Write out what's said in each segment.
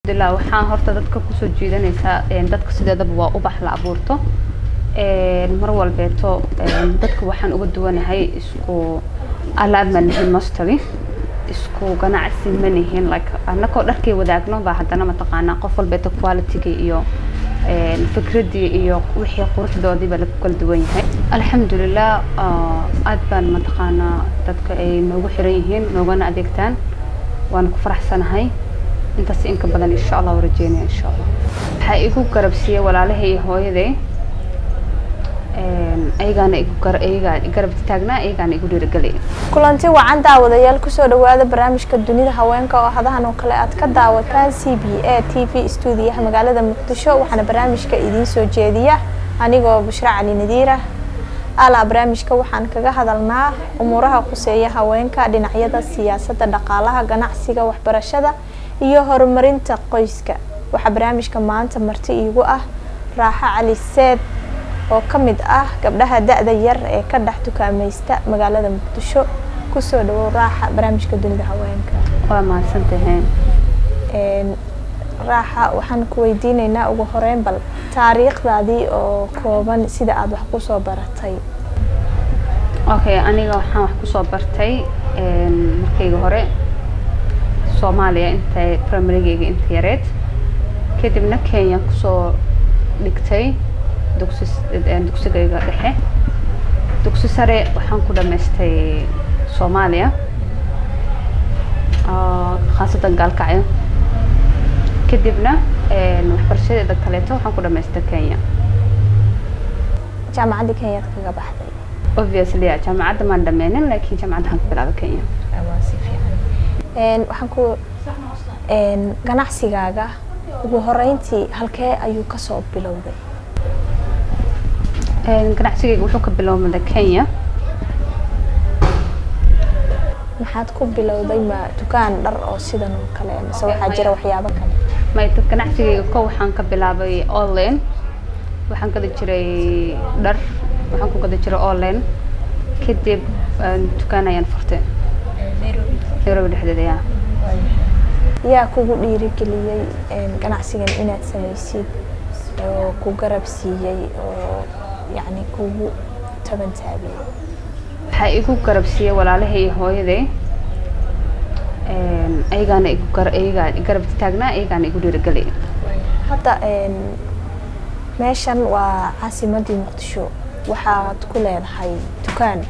alxamdulilah waxaan horta dadka kusoo jiidanaysaa dadka sideedaba waa ubax la abuurto mar walbeeto dadka waxaan uga duwanahay isku alaab ma nihin mostly isku ganacsi ma nihin like annakoo dharkay wadaagno baa haddana mataqaanaa qof walbeeto qualityga iyo fikradii iyo wixii quruxdoodiiba lagu kala duwan yahay alxamdulilah aad baan mataqaanaa dadka ay noogu xiran yihiin noogana adeegtaan waan ku faraxsanahay intaas inka badan insha allah u rajeynaya insha allah waxaa igu garabsiiyey walaalahay iyo hooyaday ayagaana igu ayagaa garab taagnaa ayagaana igu dhiirigeliyay kulanti wacan daawadayaal kusoo dhawaada barnaamijka dunida haweenka oo hadahan oo kale aad ka daawataan c b a t v stuudiyaha magaalada muqdisho waxaana barnaamijka idiin soo jeediya anigoo bushra cali nadiira alaa barnaamijka waxaan kaga hadalnaa umuuraha quseeya haweenka dhinacyada siyaasadda dhaqaalaha ganacsiga waxbarashada iyo horumarinta qoyska waxaa barnaamijka maanta marti iigu ah raaxo cali seed oo ka mid ah gabdhaha da-da yar ee ka dhex dukaamaysta magaalada muqdisho kusoo dhawow raaxa barnaamijka dunida haweenka waa mahadsantahay raaxa waxaan ku weydiineynaa ugu horeyn bal taariikhdaadii oo kooban sida aada wax kusoo baratay okay aniga waxaan wax kusoo bartay markayga hore soomaaliya intay primarygeyga inta yareed kadibna kenya kusoo dhigtay dugsi dugsigayga dhexe dugsi sare waxaan ku dhamaystay soomaaliya khaasatan gaalkacyo kadibna waxbarashadeeda kaleeto waxaan ku dhamaystay kenya jaamacadda kenyaad kaga baxday obviously jaamacadda maan dhameynin laakiin jaamacadda waxaan ka bilaabay kenya waxaan ku ganacsigaaga ugu horeyntii halkee ayuu kasoo bilowday ganacsigayga wuxuu ka bilowmaday kenya maxaad ku bilowday ma dukaan dhar oo sidan oo kale mise waxaa jira waxyaabo kale may ganacsigayga ko waxaan ka bilaabay online waxaan gada jiray dhar waxaan ku gada jiray online kadib dukaan ayaan furtay nairobi dhexdeeda yaa yaa kugu dhiirigeliyey ganacsigan inaad samaysid oo ku garab siiyey oo yacni kugu taban taabiyey waxaa igu garab siiyey walaalahay iyo hooyaday ayagaana igu ayagaa garab taagnaa ayagaana igu dhiirigeliyay hadda meeshan waa caasimadii muqdisho waxaad ku leedahay dukaan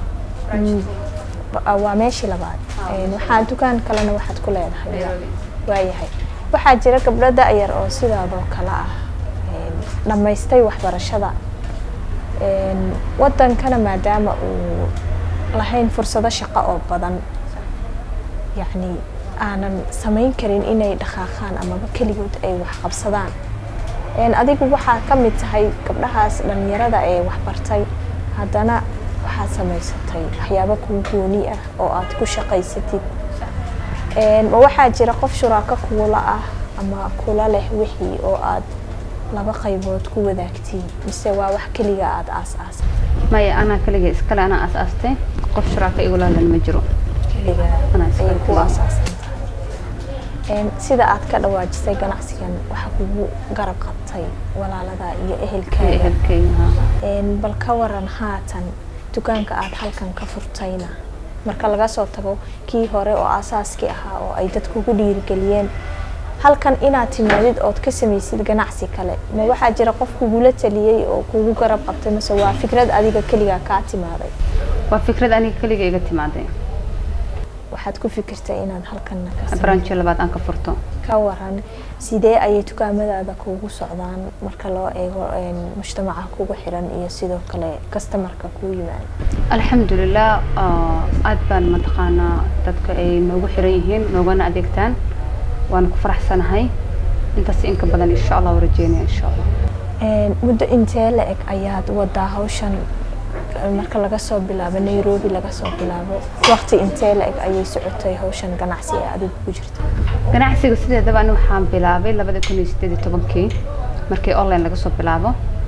waa meeshii labaad waxaa dukaan kalena waxaad ku leedahay waayahay waxaa jira gabdho da-yar oo sidaadoo kale ah dhammaystay waxbarashada wadankana maadaama uu lahayn fursado shaqo oo badan yacni aanan samayn karin inay dhaqaaqaan amaba keligood ay wax qabsadaan adigu waxaa ka mid tahay gabdhahaas dhalinyarada ee waxbartay haddana waxaad samaysatay waxyaabo kuu gooni ah oo aad ku shaqaysatid ma waxaa jira qof shuraako kuula ah ama kula leh wixii oo aad laba qaybood ku wadaagtiin mise waa wax keliga aada aas-aasay maya anaa keliga iskale anaa aas-aastay qof shuraaka igulaalan ma jiro keliga ayay ku aasaasan tahay sida aad ka dhawaajisay ganacsigan waxaa kugu garab qabtay walaalada iyo ehelkaaga ehelkeyga bal ka waran haatan dukaanka aada halkan ka furtayna marka laga soo tago kii hore oo aasaaskii ahaa oo ay dad kugu dhiirigeliyeen halkan inaad timaadid ood ka samaysid ganacsi kale ma waxaa jira qof kugula taliyey oo kugu garab qabtay mase waa fikrad adiga keligaa kaa timaaday waa fikrad aniga keliga iga timaaday waxaad ku fikirtay inaad halkanna branjo labaad aan ka furto ka waran sidee ayay dukaamadaada kugu socdaan marka loo eego mujtamaca kugu xiran iyo sidoo kale customarka kuu yimaada alxamdulilah aad baan mataqaanaa dadka ay noogu xiran yihiin noogana adeegtaan waan ku faraxsanahay intaas inka badan insha allah u rajeynaya insha allah muddo intee la eg ayaad wadaa hawshan marka laga soo bilaabo nairobi laga soo bilaabo waqti intee la eg ayay socotay hawshan ganacsi ee adigu ku jirta ganacsiga sideedaba ani waxaan bilaabay labada kun iyo sideed iyo tobankii markii online laga soo bilaabo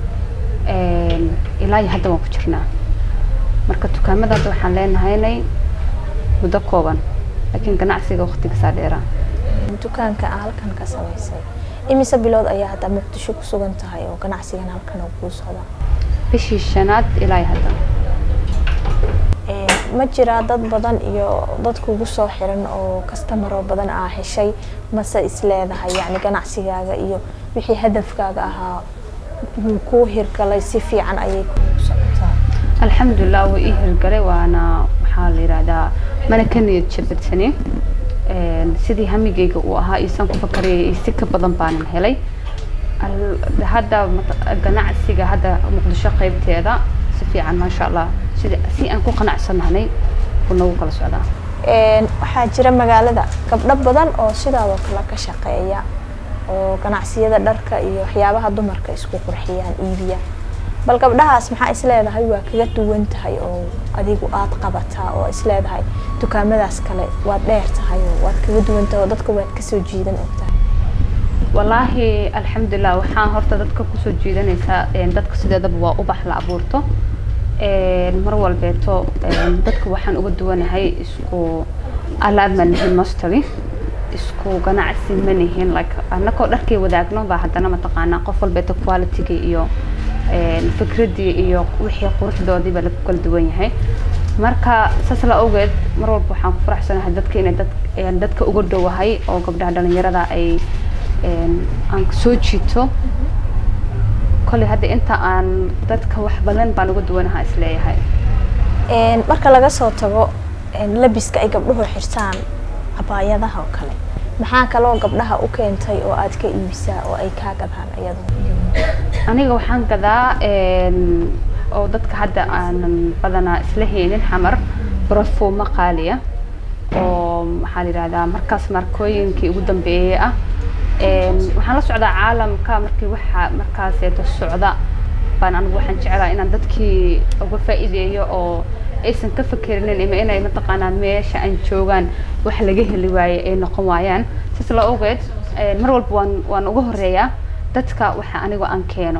ilaa iyo hadda waan ku jirnaa marka dukaamadaada waxaan leenahaynay muddo kooban laakiin ganacsiga waqtigasaa dheeraa dukaanka aa halkan ka samaysay imise bilood ayaa hadda muqdisho ku sugan tahay oo ganacsigan halkan uu kuu socdaa bishii shanaad ilaa iyo hadda ma jiraa dad badan iyo dad kugu soo xiran oo kastamaro badan aa heshay mase isleedahay yacni ganacsigaaga iyo wixii hadafkaaga ahaa wuu kuu hirgalay si fiican ayay kugu socotaa alxamdulilah wuu ii hirgalay waana waxaa la yidhaahdaa mana ka niyad jabadsanin sidii hamigeyga uu ahaa iisan ku fakarayay iyo si ka badan baanan helay hadda ganacsiga hadda muqdisho qeybteeda si fiican maasha allah sida si aan ku qanacsanahnay buu nagu kala socdaa waxaa jira magaalada gabdho badan oo sidaadoo kale ka shaqeeya oo ganacsiyada dharka iyo waxyaabaha dumarka isku qurxiyaan iibiya bal gabdhahaas maxaa isleedahay waa kaga duwan tahay oo adigu aada qabataa oo isleedahay dukaamadaas kale waad dheer tahay oo waad kaga duwan tahay oo dadka waad kasoo jiidan ogtahay wallaahi alxamdulilah waxaan horta dadka kusoo jiidanaysaa dadka sideedaba waa ubax la abuurto mar walbeeto dadka waxaan uga duwanahay isku alaab ma nihin mostly isku ganacsi ma nihin like annakoo dharkay wadaagno baa haddana mataqaanaa qof walbeeto qualityga iyo fikradii iyo wixii quruxdoodiiba lagu kala duwan yahay marka saas la ogeed mar walba waxaan ku faraxsanahay dadka inay dad dadka uga dhowahay oo gabdhaha dhalinyarada ay aan soo jiito kolley hadda inta aan dadka wax badan baan uga duwanahaa isleeyahay marka laga soo tago labiska ay gabdhuhu xirtaan cabaayadaha oo kale maxaa kaloo gabdhaha u keentay oo aad ka iibisaa oo ay kaa gadaan iyadu aniga waxaan gadaa oo dadka hadda aanan badanaa isla haynin xamar barafuumo qaaliya oo maxaa la yidhahdaa markaas markooyinkii ugu dambeeyey ah waxaan la socdaa caalamka markii waxa markaaseeto socda baan anigu waxaan jeclaa inaan dadkii uga faa'iideeyo oo aysan ka fakerinin ima inay mataqaanaa meesha aan joogaan wax laga heli waaye ay noqon waayaan saas la ogeed mar walba waan waan uga horeeyaa dadka waxa anigu aan keeno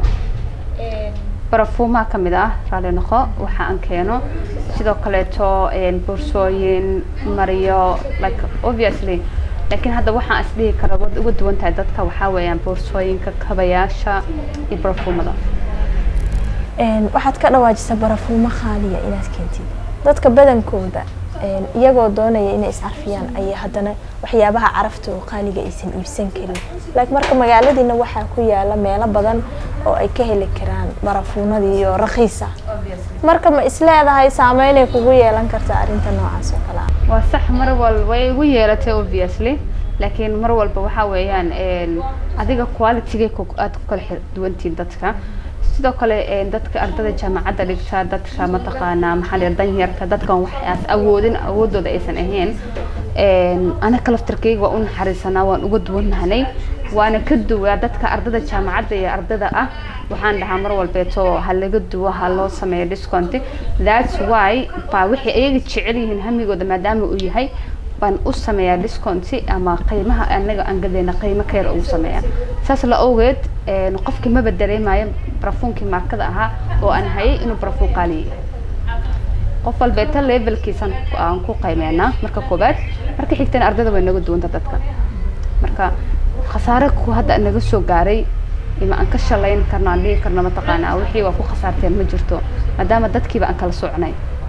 barafuumaha kamid ah raali noqo waxa aan keeno sidoo kaleeto boorsooyin mariyo like obviously laakiin hadda waxaan is dhihi kara waad uga duwan tahay dadka waxaa weeyaan boorsooyinka kabayaasha iyo barafuumada waxaad ka dhawaajisa barafuumo khaaliya inaad keentid dadka badankooda iyagoo doonaya inay iscarfiyaan ayay haddana waxyaabaha carafta oo qaaliga aysan iibsan karin laakiin marka magaaladiina waxaa ku yaala meelo badan oo ay ka heli karaan barafuunadii iyo rakiisa marka ma isleedahay saameynay kugu yeelan kartaa arrinta noocaas oo kale ah waa sax mar walba way igu yeelatay obviously laakiin mar walba waxaa weeyaan adiga qualitygay aada ku kala duwantihiin dadka sidoo kale dadka ardada jaamacadda dhigta dadka mataqaanaa maxaa la danyarta dadkan waxaas awoodin awoodooda aysan ahayn anaka laftarkeyga waa u naxariisanaa waan uga duwanahnay waana ka duwaa dadka ardada jaamacadda iyo ardada ah waxaan dhahaa mar walbeeto ha laga duwo ha loo sameeyo discount that's why baa waxay ayaga jecel yihiin hamigooda maadaama uu yahay baan u sameeyaa discount ama qiimaha anaga aan gadayna qiimo ka yar ugu sameeyaa saas la ogeed qofkii maba dareemayo barafuunkii maarkada ahaa oo aan hayay inuu barafuun qaaliya qof walbeeta levelkiisan aan ku qiimeynaa marka koobaad marka xigtana ardada way naga duwanta dadka marka khasaare ku hadda naga soo gaaray ima aan ka shalayn karno aan dhihi karno mataqaanaa wixii waa ku khasaarteen ma jirto maadaama dadkiiba aan kala socnay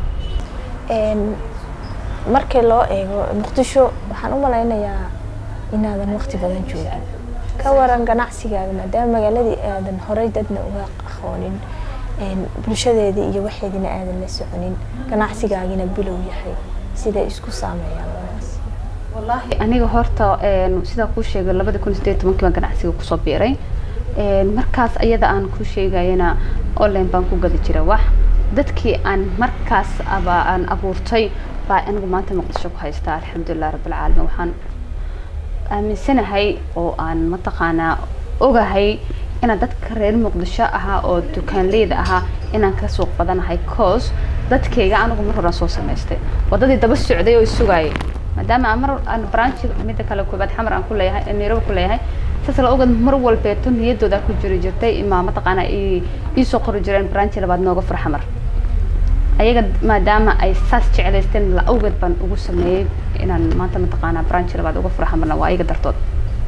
markii loo eego muqdisho waxaan u malaynayaa inaadan waqti badan joogin ka waran ganacsigaaga maadaama magaaladii aadan horey dadna uga aqoonin bulshadeedii iyo waxeedina aadan la soconin ganacsigaagina bilow yahay siday isku saameeyaan labadaas wallaahi aniga horta sidaa kuu sheegay labada kun sideed tobankii baan ganacsiga kusoo biiray markaas ayada aan ku sheegayana online baan ku gadi jira wax dadkii aan markaas aba aan abuurtay baa anigu maanta muqdisho ku haystaa alxamdulilah rabbilcaalamiin waxaan aaminsanahay oo aan mataqaanaa ogahay inaan dadka reer muqdisho ahaa oo dukaanleyda ahaa inaan ka suuq badanahay cause dadkayga anigu mar horaan soo samaystay waddadii daba socday oo sugaayay maadaama aan mar aan branchi midda kale koobaad xamar aan ku leeyahay nairobi ku leeyahay saas la ogeed mar walbeeto niyadooda ku jiri jirtay imaa mataqaanaa iisoo qori jireen branchi labaad nooga fur xamar ayaga maadaama ay saas jeclaysteen la awgeed baan ugu sameeyey inaan maanta mataqaanaa branch labaad uga furo xamarna waa iyaga dartood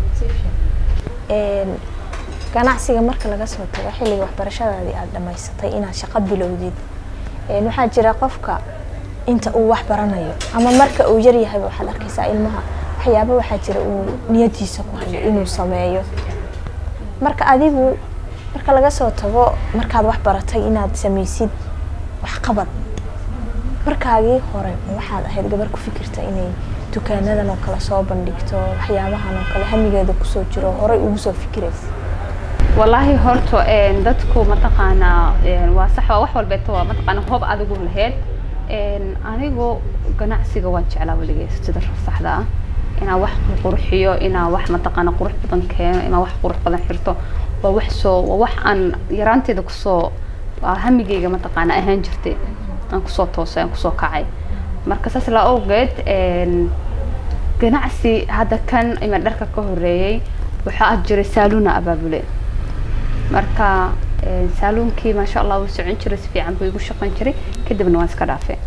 Een, ganacsiga marka laga soo tago xilliga waxbarashadaadii aada dhammaysatay inaad shaqo bilowdid een, waxaa jira qofka inta uu wax baranayo ama marka uu yaryahay waxaad arkaysaa ilmaha waxyaaba waxaa jira uu niyadiisa ku hayo inuu sameeyo marka adigu marka laga soo tago markaad wax baratay inaad samaysid waxqabad markaagii hore waxaad ahayd gabar ku fikirta inay dukaanadan oo kale soo bandhigto waxyaabahan oo kale hamigeeda kusoo jiro horey ugu soo fikiraysa wallaahi horta een, dadku mataqaanaa een, waa sax waa wax walbeeto waa mataqaanaa hoob adigu laheyd een, anigu ganacsiga waan jeclaa weligay sida saxda ah inaan wax qurxiyo inaan wax mataqaanaa qurux badan keeno inaan wax qurux badan xirto waa wax soo waa wax aan yaraanteeda kusoo waa hamigeyga mataqaanaa ahaan jirtay aan kusoo toosay aan kusoo kacay marka saas la awgeed een, ganacsi hadda kan ima dharka ka horeeyey waxaa ah jiray saaluna abaabule marka een, saaluunkii maasha allah wuu socon jiray si fiican buu igu shaqayn jiray kadibna waan iska dhaafay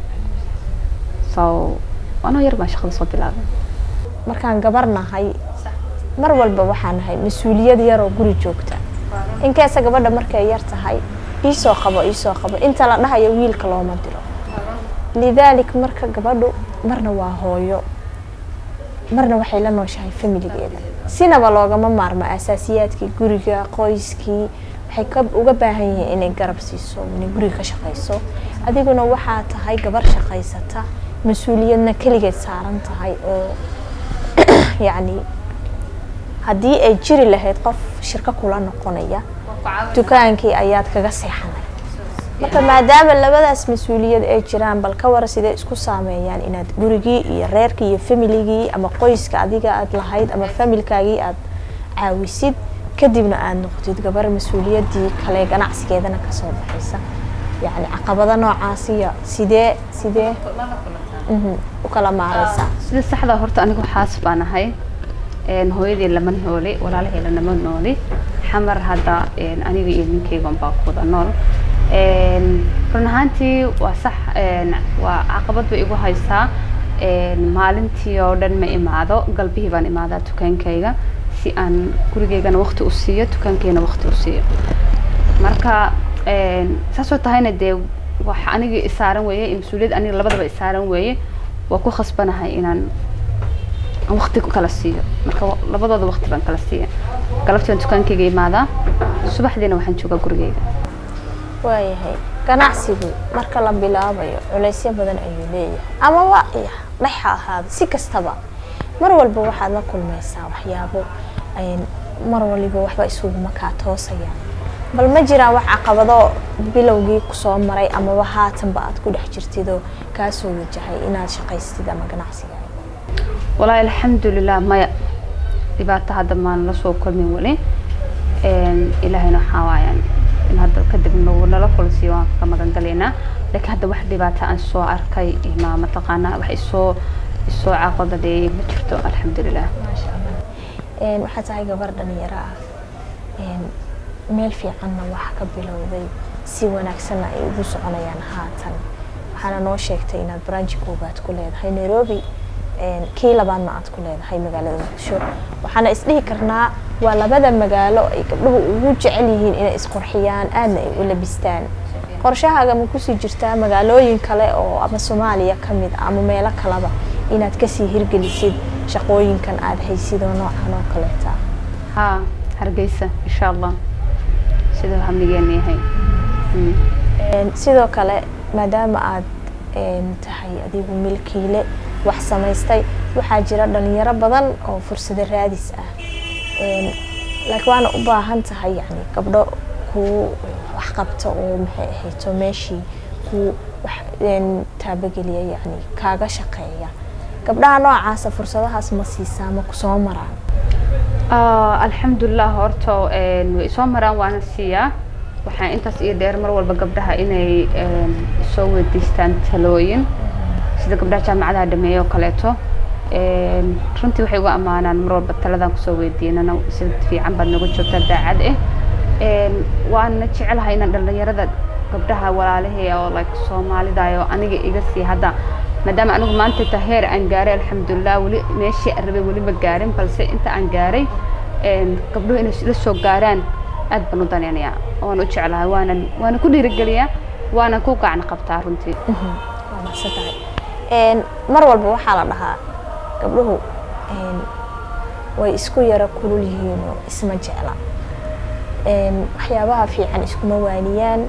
so anoo yar baan shaqada soo bilaabay markaan gabar nahay mar walba waxaa nahay mas-uuliyad yar oo guri joogta inkeesa gabadha markay yar tahay iisoo qabo iisoo qabo inta la dhahayo wiilka looma diro lidaalik marka gabadhu marna waa hooyo marna waxay la nooshahay familigeeda sinaba loogama maarmo asaasiyaadkii guriga qoyskii waxay ka uga baahan yihiin inay garab siiso inay guriga ka shaqayso adiguna waxaa tahay gabar shaqaysata mas-uuliyadna keligeed saaran tahay oo yacni haddii ay jiri lahayd qof shirko kula noqonaya dukaankii ayaad kaga seexanay marka maadaama labadaas mas-uuliyad ay jiraan bal ka wara sidee isku saameeyaan inaad gurigii iyo reerkii iyo familigii ama qoyska adiga aad lahayd ama familkaagii aad caawisid kadibna aada noqotid gabar mas-uuliyaddii kale ganacsigeedana kasoo baxaysa yacni caqabado noocaasiya sidee sidee mhm, u kala maareysaa sida saxda horta anigu xaas baan ahay een, hooyadii lama nooli walaalahayla lama nooli xamar hadda een, aniga iyo ninkaygan baa ku wada nool een, run ahaantii waa sax een, waa caqabad bay igu haysaa een, maalintii oo dhan ma imaado galbihii baan imaadaa dukaankayga si aan gurigaygana waqti u siiyo dukaankayna waqti u siiyo marka een, saasoo tahayna dee wax aniga isaaran weeye iyo mas-uuliyad aniga labadaba isaaran weeye waa ku khasbanahay inaan aan waqti kala siiyo marka wa- labadooda waqti baan kala siiya galabtii baan dukaankayga imaadaa subaxdiina waxaan joogaa gurigayga waayahay ganacsigu marka la bilaabayo culaysyo badan ayuu leeyahay ama waa iya dhex ha ahaado si kastaba mar walba waxaad la kulmaysaa waxyaabo een, mar waliba waxba isuguma kaa toosayaan bal ma jiraan wax caqabado bilowgii kusoo maray amaba haatanba aad ku dhex jirtidoo kaasoo wajahay inaad shaqaystid ama ganacsiga walaahi alxamdulilah maya dhibaato hadda maan la soo kulmin weli Een, ilaahayna waxaa waayaan in hadda kadib nagu nala kulsiyo waan ka magan galaynaa laakiin hadda wax dhibaato aan soo arkay ma mataqaanaa wax isoo isoo caqabadadheeyay ma jirto alxamdulilah Een, waxaa tahay gabar dhalinyaro ah Een, meel fiicanna wax ka bilowday si wanaagsanna ay ugu soconayaan haatan waxaana noo sheegtay inaad branji koobaad ku leedahay nairobi Een, kii labaadna aad ku leedahay magaalada muqdisho waxaana isdhihi karnaa waa labada magaalo ay gabdhuhu ugu jecel yihiin inay isqurxiyaan aadna ay u labistaan qorshahaaga ma kusii jirtaa magaalooyin kale oo ama soomaaliya ka mid ah ama meelo kaleba inaad kasii hirgelisid shaqooyinkan aada haysid oo noocan oo kaleeta haa hargeysa insha allah siduu hamigeena yahay Mm. Een, sidoo kale maadaama aad een, tahay adigu milkiile wax samaystay waxaa jira dhalinyaro badan oo fursado raadis ah Een, laakiin waana u baahan tahay yani gabdho kuu wax qabta oo maxay ahayto meeshii kuu wax een, taabageliya yani kaaga shaqeeya gabdhaha noocaasa fursadahaas ma siisaa ma kusoo maraan Ah, alxamdulilah horta een, way soo maraan waana siiyaa waxaa intaas iyo dheer mar walba gabdhaha inay een, soo weydiistaan talooyin sida gabdhaha jaamacadaha dhameeya oo kaleeto Een, runtii waxay uga ammaanaan mar walba taladan kusoo weydiinana sida fiican baad nooga joogtaa daacad ah Een, waana jecelahay inaan dhalinyarada gabdhaha walaalahey oo like soomaalida oo aniga iga sii hadda maadaama anigu maanta ta heer aan gaaray alxamdulilah weli meeshii aan rabay weli ma gaarin balse inta aan gaaray gabdhuhu inay la soo gaaraan aad baan u daneynayaa waan u jeclahay waanan waana ku dhiirigeliyaa waana ku gacan qabtaa runtii waa mahadsan tahay mar walba waxaa la dhahaa gabdhuhu way isku yaro kulul yihiinoo isma jecla waxyaabaha fiican iskuma waaniyaan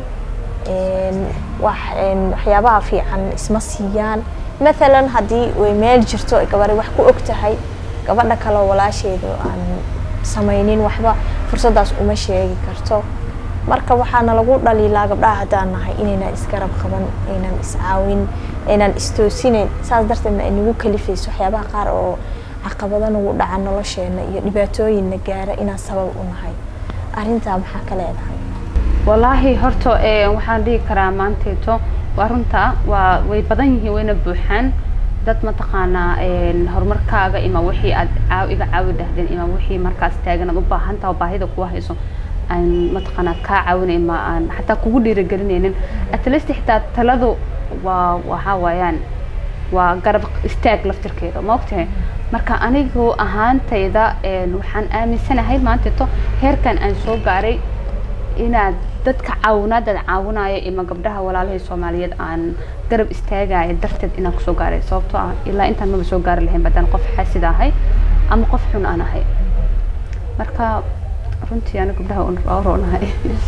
waxyaabaha fiican isma siiyaan maalan haddii way meel jirto gabari wax ku og tahay gabadha kaleo walaasheedu aan samaynin waxba fursaddaas uma sheegi karto marka waxaana lagu dhaliilaa gabdhaha haddaan nahay inaynaan isgarab qaban aynaan iscaawin aynaan istoosinayn saas darteedna ay nagu kalifayso waxyaabaha qaar oo caqabado nagu dhaca nolosheena iyo dhibaatooyinna gaara inaan sabab u nahay arrintaa maxaa ka leedahay wallaahi horta waxaan dhihi karaa maanteeto waa runta waa way badan yihiin wayna buuxaan dad mataqaanaa horumarkaaga ima wixii aad caaw iga caawi dhahdeen ima wixii markaas taagan aad u baahan taha baahida kuwa hayso aan mataqaanaa kaa caawinay ma aan xataa kugu dhiirigelinaynin atleast xitaa taladu waa waxaa waayaan waa garab istaag laftirkeeda ma ogtahay marka anigu ahaantayda waxaan aaminsanahay maanteeto heerkan aan soo gaaray inaad dadka caawinaadaad caawinayo ima gabdhaha walaalahii soomaaliyeed aan garab istaagayo darteed inaan kusoo gaaray sababtoo ah ilaa intaan maba soo gaari lahayn badaan qof xaasid ahay ama qof xun aan ahay marka runtii ana gabdhaha roonahay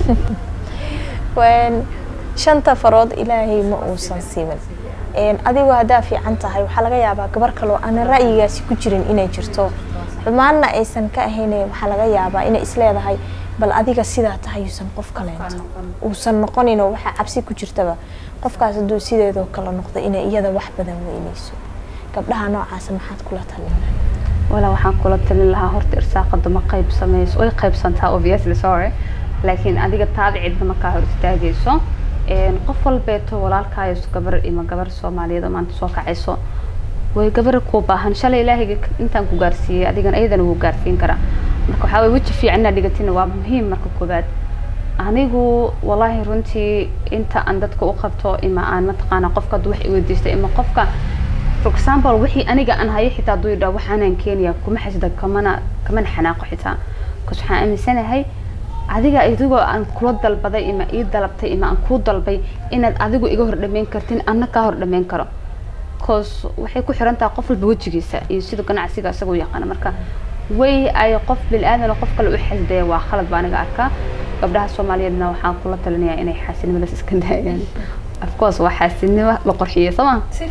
shanta farood ilaahay ma uusan simin adigoo haddaa fiican tahay waxaa laga yaabaa gabar kaloo aanan ra'yigaasi ku jirin inay jirto xumaanna aysan ka ahayn waxaa laga yaabaa inay isleedahay bal adiga sidaa tahay uusan qof kaleento uusan noqoninoo waxaa cabsi ku jirtaba qofkaas hadduu sideedoo kale noqdo inay iyada wax badan weynayso gabdhaha noocaasa maxaad kula talin walaa waxaan kula talin lahaa horta irsaaqada ma qaybsamayso way qaybsantaa obviously sorry laakiin adiga taada cidna markaa hor istaagayso qof walbeeto walaalkaayo gabar ima gabar soomaaliyeed oo maanta soo kacayso way gabar kuu baahan shalay ilaahayga intaan ku gaarsiiyey adigana iyadana wuu gaarsiin karaa marka waxaa waye weji fiican inaad dhigatina waa muhiim marka koobaad anigu wallaahi runtii inta aan dadka u qabto ima aan mataqaana qofka hadduu wax iweydiista ima qofka for example wixii aniga aan hayo xitaa hadduu yidhaha waxaanaan keenaya kuma xasida kamana kamana xanaaqo xitaa bcause waxaan aaminsanahay adiga adigoo aan kula dalbaday ima ii dalabtay ima aan kuu dalbay inaad adigu iga hor dhameyn kartin anna kaa hor dhameyn karo bcause waxay ku xiran tahay qof walba wejigiisa iyo sida ganacsiga isagoo yaqaana marka way ay qof bil-aadan qof kale u xasdaya waa khalad baa aniga arkaa gabdhaha soomaaliyeedna waxaan kula talinayaa inay xaasidnimadaas iska daayaan of course waa xaasidnimo la qorxiyey sooma si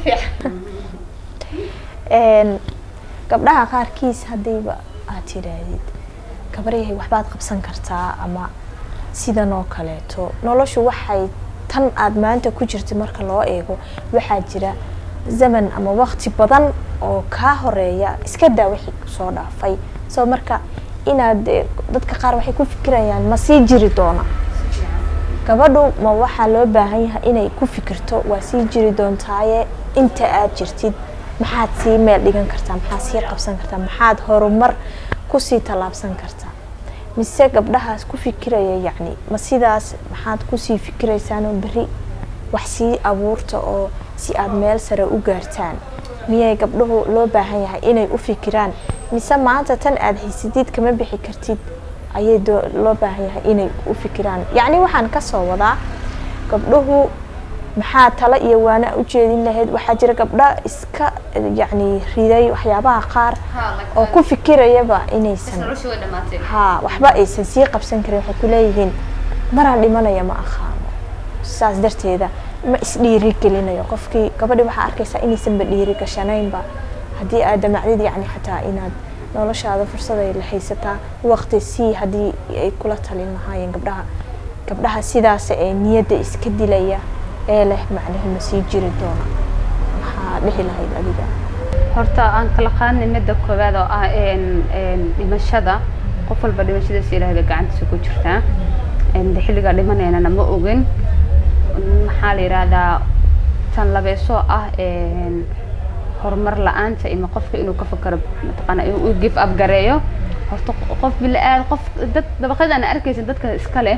fiican gabdhaha qaarkiis haddiiba aad tidhaahdid gabaryahay waxbaad qabsan kartaa ama sidan oo kaleeto noloshu waxay tan aad maanta ku jirta marka loo eego waxaa jira zaman ama waqti badan oo kaa horeeya iska daa wixii soo dhaafay soo marka inaad dadka qaar waxay ku fikirayaan ma sii jiri doona gabadhu ma waxaa loo baahan yahay inay ku fikirto waa sii jiri doontaaye inta aad jirtid maxaad sii meel dhigan kartaa maxaad sii qabsan kartaa maxaad horumar kusii tallaabsan kartaa mise gabdhahaas ku fikiraya yacni ma sidaas maxaad kusii fikiraysaanoo berri wax sii abuurta oo si aad meel sare u gaartaan miyay gabdhuhu loo baahan yahay inay u fikiraan mise maanta tan aad haysidid kama bixi kartid ayay loo baahan yahay inay u fikiraan yacni waxaan kasoo wadaa gabdhuhu maxaa talo iyo waana u jeedin lahayd waxaa jira gabdha iska yacni riday waxyaabaha qaar oo ku fikirayaba inaysan ha waxba aysan sii qabsan karin waxay ku leeyihiin maraan dhimanaya ma aqaano saas darteeda ma isdhiiri gelinayo qofkii gabadhi waxaa arkaysaa inaysanba dhiiri gashanaynba haddii aad damacdid yacni xataa inaad noloshaada fursaday la haysataa waqti sii haddii ay kula talin lahaayeen gabdhaha gabdhaha sidaas ee niyadda iska dilaya ee leh macnihi ma sii jiri doona maxaa dhihi lahayd adiga horta aan kala qaadnay midda koowaad oo ah dhimashada qof walba dhimashadiisa ilaahayba gacantiisa ku jirtaa xilligaa dhimanaynana ma ogin maxaa la yidhaahdaa tan labeesoo ah horumar la-aanta ima qofka inuu ka fakaro mataqaana inuu give up gareeyo horta qof bila-aad qof dad dabaqyada aan arkaysa dadka iska leh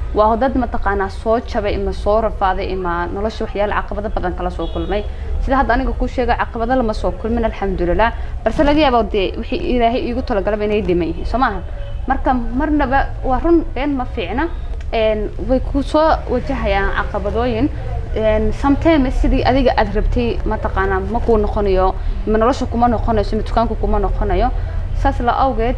waa dad mataqaanaa soo jabay ima soo rafaaday ima nolosha waxyaala caqabado badan kala soo kulmay sida hadda aniga kuu sheega caqabado lama soo kulmin alxamdulilah balse laga yaabo dee wixii ilaahay iigu talagalaba inay dhiman yihiin soo maaha marka marnaba waa run been ma fiicna way ku soo wajahayaan caqabadooyin sometimes sidii adiga aad rabtay mataqaanaa ma kuu noqonayo ma nolosha kuma noqonayso ma dukaanku kuma noqonayo saas la awgeed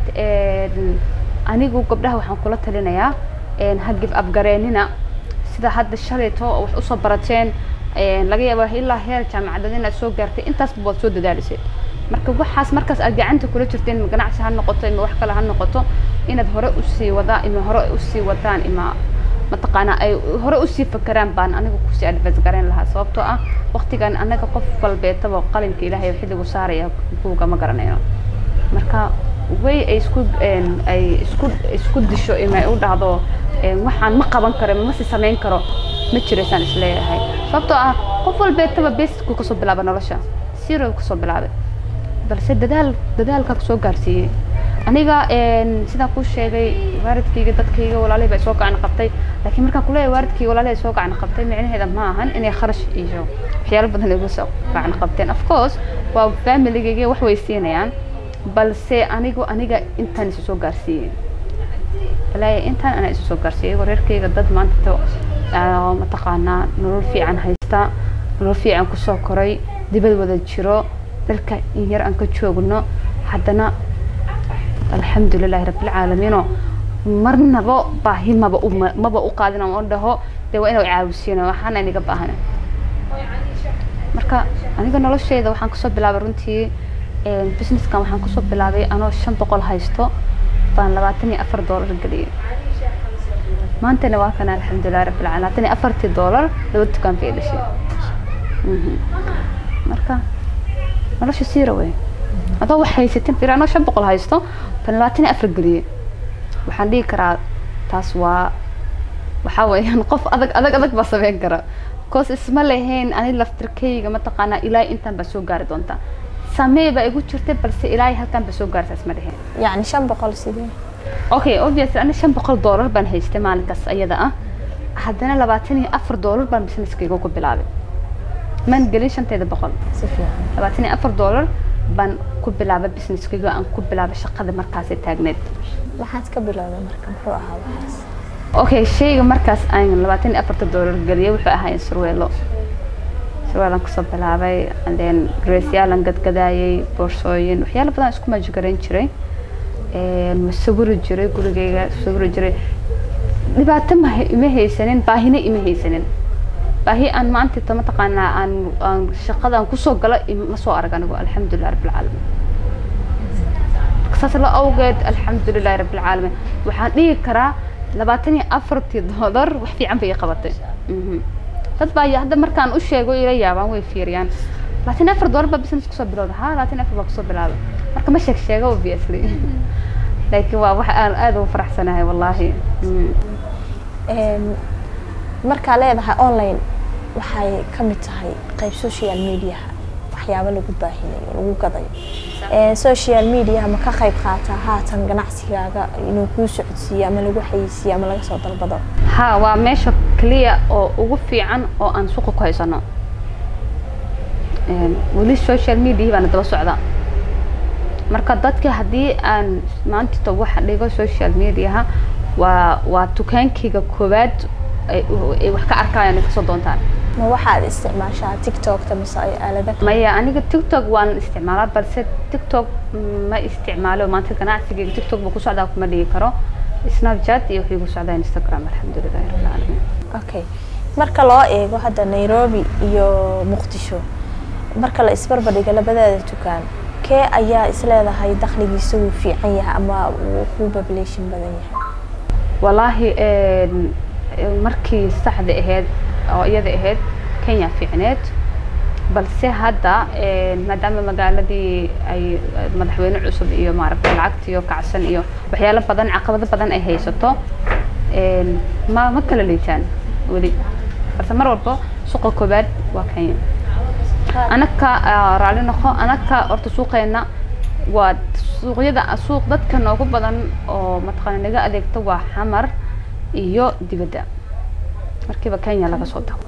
anigu gabdhaha waxaan kula talinayaa ha give up gareennina sida hadda shalayto wax usoo barateen laga yaaba ilaa heer jaamacadeed inaad soo gaartay intaasba waad soo dadaalisay marka waxaas markaas aad gacanta kula jirteen ima ganacsi ha noqoto ima wax kale ha noqoto inaad hore usii wadaa ima hore usii wadaan ima mataqaanaa ay hore usii fakeraan baan aniga kusii advice garayn lahaa sababtoo ah waqtigan anaga qof walbeetaba qalinka ilaahay xilligu saaraya buuga ma garanayno marka way ay isku ay isku isku disho imay u dhahdo waxaan ma qaban karo ma si samayn karo ma jiraysaan isleeyahay sababtoo ah qof walbeetaba basicku kasoo bilaaba nolosha zero kasoo bilaabay balse dadaal dadaalkaa kusoo gaarsiiyey aniga sidaan kuu sheegay waalidkayga dadkayga walaalihii baa soo gacan qabtay laakiin markaan kuleeyahay waalidkayga walaalihii soo gacan qabtay micnaheeda ma ahan inay kharash iyo waxyaalo badan igu soo gacan qabteen of course waa familigayga wax way siinayaan balse anigu aniga intaan isu soo gaarsiiyey walaahi intaan anaa isu soo gaarsiiyey wareerkayga dad maanta mataqaanaa nolol fiican haysta nolol fiican kusoo koray dibad wada jiro dalka in yar aan ka joogno haddana alxamdulilahi rabbilcaalamiino marnaba baahi maba u maba u qaadin oo dhaho dee waa inuu caawisiino waxaana iniga baahana marka aniga nolosheyda waxaan kasoo bilaabay runtii businesskan waxaan kusoo bilaabay anoo shan boqol haysto baan labaatan iyo afar doolar geliyay maantana waa kana alxamdulilah rabbilcaalamiin labaatan iyo afartii doolar laba dukaan bay dhashay marka nolosha siira wey adoo wax haysatin fir anoo shan boqol haysto baan labaatan iyo afar geliyey waxaan dhihi karaa taas waa waxaa weeyaan qof adag adag adag baa sameyn kara koos isma lahayn ani laftirkayga mataqaanaa ilaahay intaan baa soo gaari doontaa samee baa igu jirtay balse ilaahay halkaan baa soo gaartaa isma dheheen yacni shan boqol sidee okay obviously ani shan boqol doolar baan haystay maalinkaas ayada ah haddana labaatan iyo afar doolar baan businesskayga ku bilaabay maan gelin shanteeda boqol si fiican labaatan iyo afar doolar baan ku bilaabay businesskayga aan ku bilaabay shaqada markaasay taagneed maxaad ka bilowday marka muxuu ahaa waxaas okay shayga markaas aan labaatan iyo afarta doolar geliyay wuxuu ahaayeen surweelo surweelaan kusoo bilaabay then dressyaal gadgadaayay boorsooyin waxyaalo badan isku maajigarayn jiray ma sawiri jiray gurigayga sawiri jiray dhibaato ma ima haysanin baahina ima haysanin baahi aan maanta ta mataqaanaa aan aan shaqadan kusoo gala ma soo arag anigu alxamdulilah rabbilcaalamiin saas la awgeed alxamdulilahi rabbilcaalamiin waxaan dhihi karaa labaatan iyo afartii doolar wax fiican bay ii qabatay dad baa hadda markaan u sheego ila yaabaan way fiiriyaan labaatan iyo afar doolar baa business kusoo bilowda ha labaatan iyo afar baa kusoo bilaabay marka ma sheeg sheego obviously laakiin waa wax aan aada ugu faraxsanahay wallaahi markaa leedahay online waxay ka mid tahay qayb social mediaha waxyaabo lagu baahinayo lagu gadayo social mediaha ma ka qayb qaataa haatan ganacsigaaga inuu kuu socodsiiyo ama lagu xayeysiiyo ama laga soo dalbado ha waa meesha clear oo ugu fiican oo aan suuqa ku haysano weli social media baana daba socda marka dadka haddii aan maantita waxa dhigo social mediaha waa waa dukaankayga koowaad ay wax ka arkayaan ay kasoo doontaan ma waxaad isticmaashaa tiktokta mise ay aalada maya aniga tiktok waan isticmaalaa balse tiktok ma isticmaalo maanta ganacsigayga tiktok buu ku socdaa kuma dhigi karo snapchat iyo wuxuu igu socdaa instagram alxamdulilahi rabbilcaalamiin okay marka loo eego hadda nairobi iyo muqdisho marka la isbarbardhigo labadaada dukaan kee ayaa isleedahay dakhligiisa wuu fiican yahay ama wuu ku population badan yahay wallaahi markii saxda ahayd oo iyada ahayd kenya fiicneed balse hadda maadaama magaaladii ay madaxweyne cusub iyo maaragtay lacagta iyo kacsan iyo waxyaalo badan caqabado badan ay haysato ma ma kala liitaan weli balse mar walba suuqa koobaad waa kenya anaka raalli noqo anaka horta suuqeena waa suuqyada suuq dadka noogu badan oo mataqaana naga adeegto waa xamar iyo dibadda markiiba kenya laga soo tago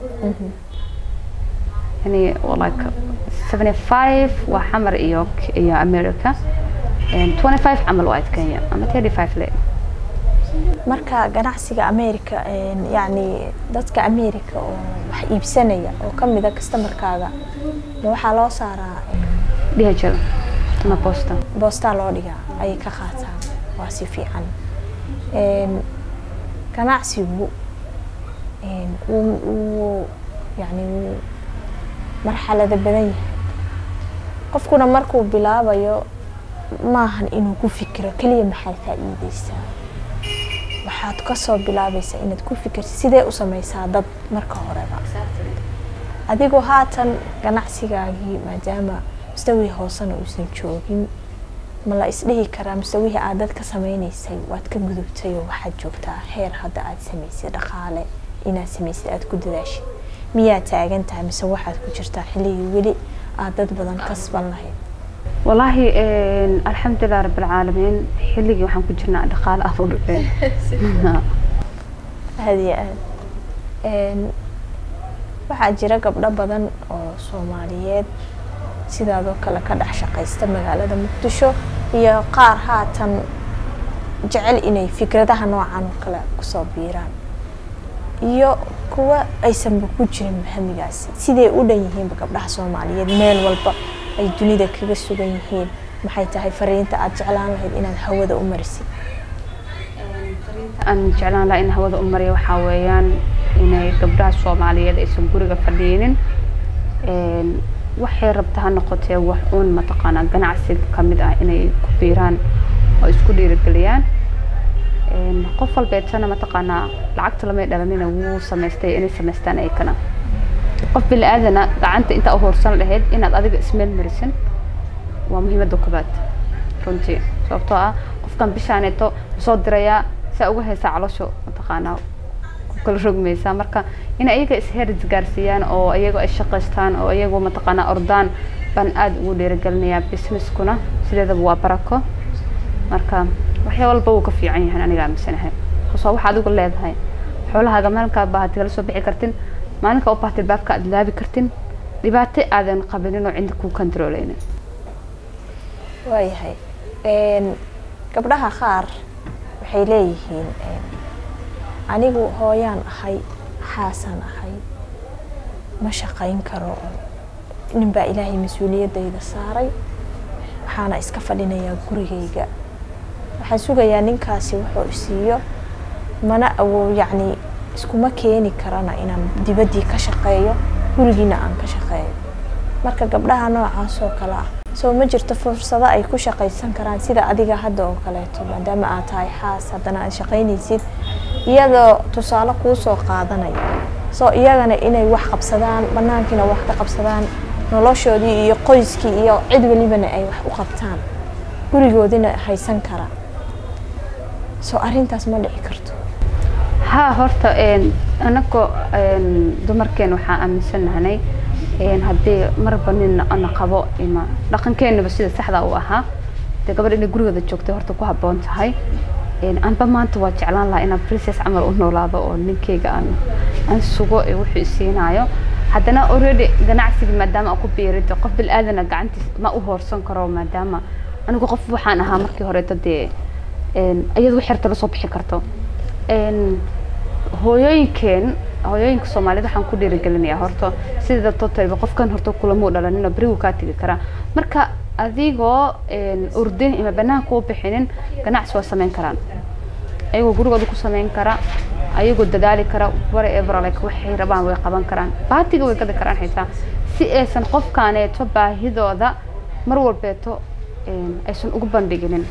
yani like seventy five waa xamar iyo iyo america twenty five camal waa kenya ama thirty five le marka ganacsiga america yacni dadka america oo wax iibsanaya oo ka mida customarkaaga ma waxaa loo saaraa dhhl ama bosta boostaa loo dhigaa ayay ka qaataan waa si fiican ganacsigu wuu wuu yani wuu marxalado badan yahay qofkuna markuu bilaabayo maahan inuu ku fikiro keliya maxaad faa'iideysaa waxaad kasoo bilaabaysaa inaad ku fikirta sidee u sameysaa dad marka horeba adigoo haatan ganacsigaagii maadaama mustawii hoosena uusan joogin ma la isdhihi karaa mustawihii aad dad ka sameyneysay waad ka gudubtay oo waxaad joogtaa heer hadda aad sameysay dhaqaale inaad sameysay aad ku dadaashid miyaa taagan tahay mise waxaad ku jirtaa xilligii weli aad dad badan kasban lahayd والله الحمد لله رب العالمين حلقي waxaan ku jirnaa dhaqaale aad u dhaceen aada iyo aad waxaa jira gabdho badan oo soomaaliyeed sidaadoo kale ka dhex shaqaysta magaalada muqdisho iyo qaar haatan jecel inay fikradaha noocan oo kale kusoo biiraan iyo kuwa aysanba ku jirin hamigaasi siday u dhan yihiinba gabdhaha soomaaliyeed meel walba ay dunida kaga sugan yihiin maxay tahay fariinta aada jeclaan lahayd inaad hawada u marisid aan jeclaan lahaa in hawada u mariya waxaa weeyaan inay gabdhaha soomaaliyeed aysan guriga fadhiinin waxay rabta ha noqotee wax uun mataqaanaa ganacsiga kamid ah inay ku biiraan oo isku dhiirigeliyaan qof walbeetana mataqaanaa lacagta lamay dhalanina wuu samaystay inay samaystaan ayakana qof bini aadana gacanta intaa u hoorsan lahayd inaad adiga ismeel marisin waa muhiimadda koobaad runtii sababtoo ah qofkan bishaaneeto soo dirayaa saa uga haysaa caloosha mataqaanaa ku kala rogmaysaa marka in ayaga isheris gaarsiiyaan oo ayaga ay shaqaystaan oo ayagu mataqaanaa ordaan baan aada ugu dhiirigelinayaa businesskuna sideedaba waa barako marka waxyaa walba wuu ka fiican yahay aniga aaminsanahay kasoo waxa adigu leedahay xoolahaaga maalinkaa baahati kala soo bixi kartin maalinka u baahti baabka aad laabi kartin dhibaato aadan qabinin oo cinda kuu controleynin waayahay gabdhaha qaar waxay leeyihiin anigu hooyaan ahay xaasaan ahay ma shaqayn karo ninbaa ilaahay mas-uuliyaddayda saaray waxaana iska fadhinayaa gurigayga waxaan sugayaa ninkaasi wuxuu isiiyo mana awow yacni iskuma keeni karana inaan dibaddii ka shaqeeyo gurigiina aan ka shaqeeyo marka gabdhaha noocaas oo kale ah soo ma jirto fursado ay ku shaqaysan karaan sida adiga hadda oo kaleeto maadaama aad tahay xaas haddana aad shaqaynaysid iyadoo tusaale kuu soo qaadanaya soo iyagana inay wax qabsadaan banaankiina wax ka qabsadaan noloshoodii iyo qoyskii iyo cid welibana ay wax u qabtaan gurigoodina haysan kara soo arrintaas ma dhici karto ها horta anagoo dumarkeen waxaa aaminsanahnay haddii marba nin na qabo ima dhaqankeenaba sida saxda u ahaa dee gabadh inay gurigooda joogtay horta ku habboon tahay anba maanta waa jeclaan lahaa inaan princess camal u noolaado oo ninkeyga aan aan sugo ee wuxuu isiinaayo haddana already ganacsiga maadaama aan ku biirida qof bil aadana gacantiis ma u hoorsan karo maadaama anigu qof waxaan ahaa markii horeeto dee iyadu xerta la soo bixi karto hooyooyinkeen hooyooyinka soomaaliyed waxaan ku dhiirigelinayaa horta sida totayba qofkan horta kulamuu dhalanin oo berigu kaa tegi karaa marka adigoo urdin ima banaanka u bixinin ganacsi waa samayn karaan ayagoo gurigooda ku samayn kara ayagoo dadaali kara whatever like waxay rabaan way qaban karaan baatiga way gadi karaan xitaa si aysan qofkaaneeto baahidooda mar walbeeto aysan ugu bandhiginin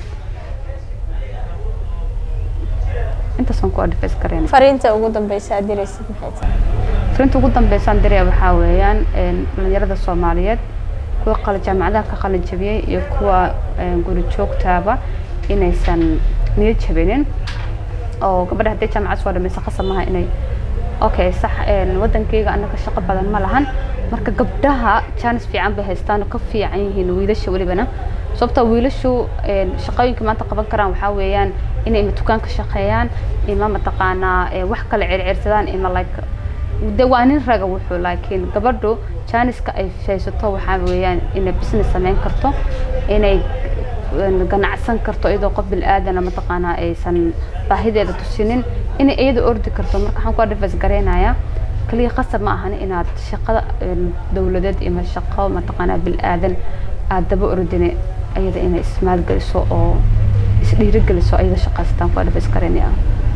intaasaan ku advice kareen fariinta ugu dambeysa aad diraysid maxay tahay fariinta ugu dambeysaan diraya waxaa weeyaan dhalinyarada soomaaliyeed kuwa qala jaamacadaha ka qalin jabiyey iyo kuwa guri joogtaaba inaysan niyad jabinin oo gabadha haddii jaamacad soo dhamaysa khasab maaha inay okay sax wadankeyga annaga shaqo badan ma lahan marka gabdhaha jaanis fiican bay haystaan oo ka fiican yihiin wiilasha welibana sababta wiilashu shaqooyinka maanta qaban karaan waxaa weeyaan inay ima dukaan ka shaqeeyaan ima mataqaanaa eh, wax kale circirsadaan ima like de waa nin raga wuxuu laakiin gabadhu jaaniska ay haysato waxaa weeyaan inay business samayn karto inay een, ganacsan karto iyadoo qof bilaadan mataqaanaa aysan baahideeda tusinin inay iyada ordi karto marka waxaan ku advice gareynayaa kaliya qasab ma ahan inaad shaqada een, dowladeed ima shaqo mataqaanaa bilaadan aad daba ordine iyada inay ismaalgeliso oo isdhiirigeliso iyada shaqaystaan ku advice gareynayaa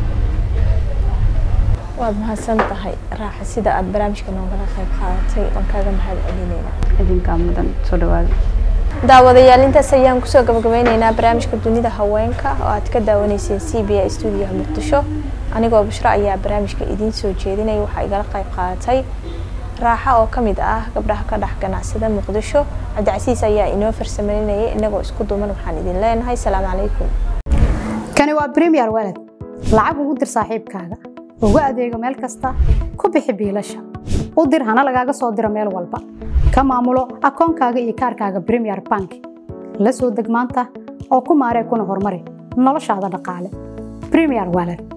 waad mahadsan tahay raaxa sida aad barnaamijka noogala qayb qaadatay waan kaaga mahad celinayna idinkaa mudan soo dhawaada daawadayaal intaas ayaan kusoo gabagabeyneynaa barnaamijka dunida haweenka oo aad ka daawanayseen c b a stuudiyaha muqdisho anigoo bushro ayaa barnaamijka idiin soo jeedinaya waxaa igala qayb qaadatay raaxa oo ka mid ah gabdhaha ka dhex ganacsada muqdisho cabdicasiis ayaa inoo farsameynayay inagoo isku duuman waxaan idin leenahay salaamu calaykum kani waa premier walad lacag ugu dir saaxiibkaaga ugu adeego meel kasta ku bixi biilasha u dir hana lagaaga soo diro meel walba ka maamulo akoonkaaga iyo kaarkaaga premier bank la soo deg maanta oo ku maaree kuna horumari noloshaada dhaqaale premier walad